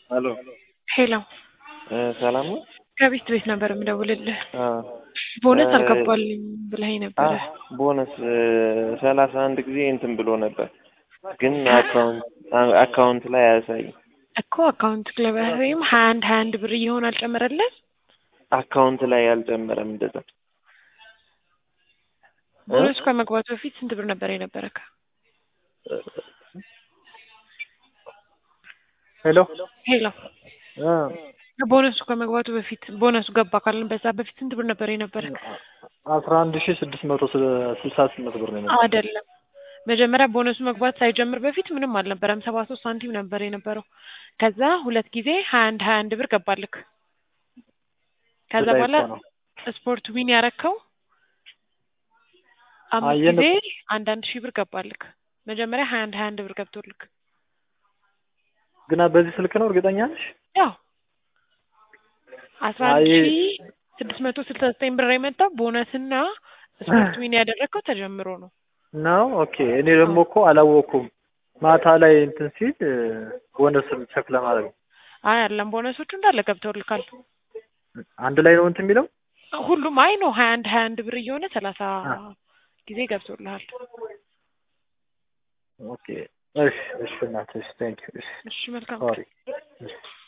ሄሎ ሄሎ ሰላም ነው? ከቤት ቤት ነበር የምደውልልህ። አዎ ቦነስ እ- አልገባልኝ ብለኸኝ ነበረ። ቦነስ ሰላሳ አንድ ጊዜ እንትን ብሎ ነበር፣ ግን አካውንት አካውንት ላይ አያሳይም። እኮ አካውንት ክለብህም ሀያ አንድ ሀያ አንድ ብር እየሆን አልጨመረልህ? አካውንት ላይ አልጨመረም። እንደዛ ቦነስ ከመግባቱ በፊት ስንት ብር ነበር የነበረክ? ሄሎ ሄሎ እ ቦነሱ ከመግባቱ በፊት ቦነሱ ገባ ካልን በዛ በፊት ስንት ብር ነበር የነበረክ? አስራ አንድ ሺ ስድስት መቶ ስልሳ ስምንት ብር ነው የነበረው። አይደለም መጀመሪያ ቦነሱ መግባት ሳይጀምር በፊት ምንም አልነበረም። ሰባ ሶስት ሳንቲም ነበር የነበረው። ከዛ ሁለት ጊዜ ሀያ አንድ ሀያ አንድ ብር ገባልክ። ከዛ በላይ በኋላ እኮ ነው። ስፖርት ዊን ያረከው አምስት አየን ጊዜ እኮ። አንድ አንድ ሺህ ብር ገባልክ። መጀመሪያ ሀያ አንድ ሀያ አንድ ብር ገብቶልክ ግና በዚህ ስልክ ነው እርግጠኛ ነሽ? ያው አስራ አንድ አይ- ሺህ ስድስት መቶ ስልሳ ዘጠኝ ብር የመጣው ቦነስና ስፖርት ዊን ያደረግከው ተጀምሮ ነው። ነው ኦኬ። እኔ ደግሞ እኮ አላወኩም። ማታ ላይ እንትን ሲል እ፣ ቦነስን ቸክ ለማድረግ ነው። አይ አለም ቦነሶቹ እንዳለ ገብተውልካል። አንድ ላይ ነው እንትን የሚለው ሁሉም አይ ነው ሀያ አንድ ሀያ አንድ ብር እየሆነ ሰላሳ ጊዜ ገብቶልሃል። ኦኬ። እሺ እሺ እናትሽ ቴንክ ዩ እሺ እሺ መልካም ሶሪ እሺ